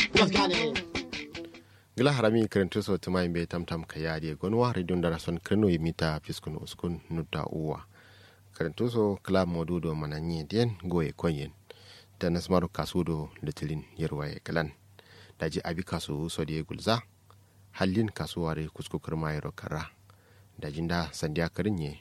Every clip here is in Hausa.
gila harami kirintu so tuma imbe tam tam ka yadi gonwa radio ndara son kreno yimita fiskun uskun nuta uwa kirintu so kla modudo mananye dien goye konyen da nasmaru kasudo litilin yerwaye kalan daji abi kasu so die gulza hallin kasuware kuskukar mayro kara dajinda sandiya karinye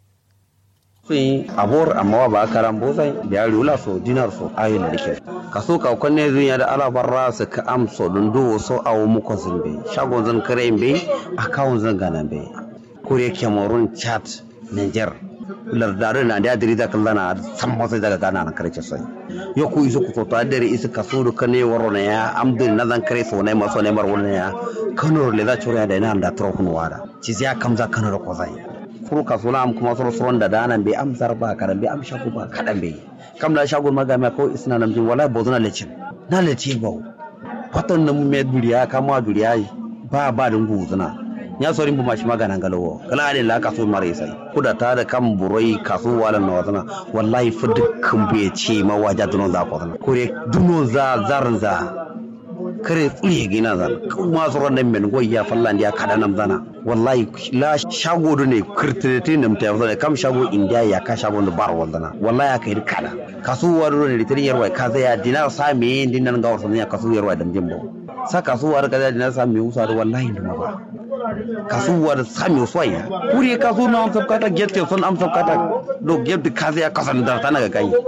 sun abor amma ba karan bozai biya rula so dinar so ayin da rike kaso ka kwanne zunya da alabarra su ka amso don do so awo muko sun be shagon zan kare be akawun zan gana be kure cameroon chad niger lardare na da diri da kallana san masa daga gana na kare sai yo ku isu ku tota dare isu kaso do kane waro na ya amdin na zan kare so ne maso ne mar wannan ya kano le da chura da ina da tro kunu wada ci ya kamza kano da ko zai kuro kasula am kuma soro soron da danan be am zarba karan be am shagu ba kadan be kam da shagun magama ko isna nam jin wala bozuna lecin na leci ba fatan nan me duriya kama duriya ba ba dun guzuna ya sorin bu mashi magana galowo kala ne la kaso mare sai kuda ta da kan buroi kaso wala na wazana wallahi fa dukkan be ce ma waja dunon za ko kore dunon za zarin za kare tsure gina zan kuma tsoron nan men goyi ya fallan ya kada nan zana wallahi la shago do ne kirtirete nam ta yawa kam shago india ya ka shago da bar wandana wallahi aka yi kada kasuwa do ne litin yarwa ka zai ya dinar sa me din nan ga wasan ya kasu yarwa da jimbo sa kasuwa da kaza dinar sa me usa da wallahi da ba kasuwa da sa me usa ya kuri kasu na am sabkata gette son am sabkata do gette kaza ya kasan da tana ga kai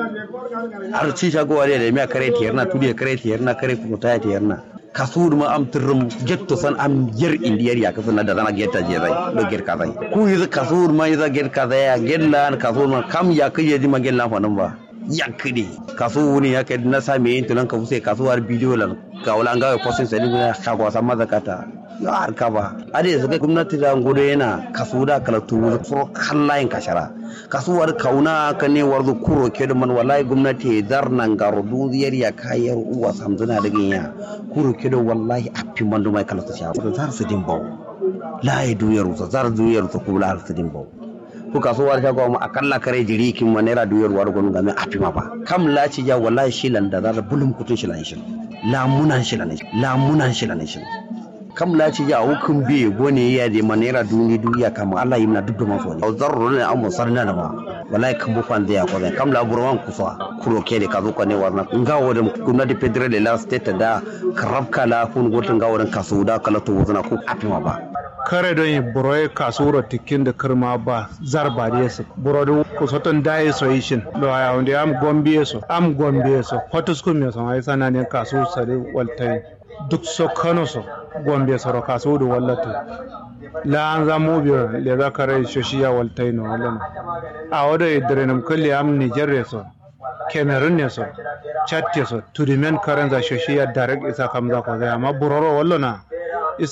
har ci shago wale da miya kare tiyar na tudi kare tiyar na kare kuma ta tiyar na kasu ma am tirrum getto san am yer indiyar ya kasu na da zana getta je zai do ger ka zai ku yi kasu ma yi za ger ka zai ya gella kasu ma kam ya kije ji ma gella fa nan ba yankide kasu wuni ya kai na same yin tunan ka fuse kasuwar bidiyo lan ka wala ga postin sai ne shago san mazakata ya harka ba ade su gwamnati da gudu yana kasu da kalatu furo kallayin kashara kasuwar kauna ka ne warzu kuro ke da man wallahi gwamnati zar nan garo duziyar ya kayar uwa samzuna da ganya kuro ke da wallahi afi mandu mai kalatu sha zar su dimbo la ya duyar su zar duyar su kula su dimbo ko kasuwar ta goma akalla kare jiri kin ma naira duyar war gonu game afi ma ba kam la ci ja wallahi shilan da zar bulum kutun shilan shin lamunan shilan lamunan shilan shin kam la ci ya hukun biye gone ya de manera duni duniya kama Allah yi na dubbe maso ne zarro ne amma sarna da ba wallahi kan bu fan ya ko kam la burwan kusa kuro ke de ka zo ko ne warna nga wodan gwamnati federal la state da karab kala kun gotun ga wodan kaso da kala to wazana ko afima ba kare don yi buroye kasuro tikin da kirma ba zarba da yasa buro da kusoton daye so yishin da ya wanda am gombe so am gombe so hotuskun me so ai sananin kaso sare waltai duk so kano so gombe soro kaso da wallato la an za mu biyo le za ka rai shoshiya waltai no wallan a wada idare nam kulli am nigeria so cameroon ne so chad so turimen karen za shoshiya direct isa kam za ko ga amma buroro wallona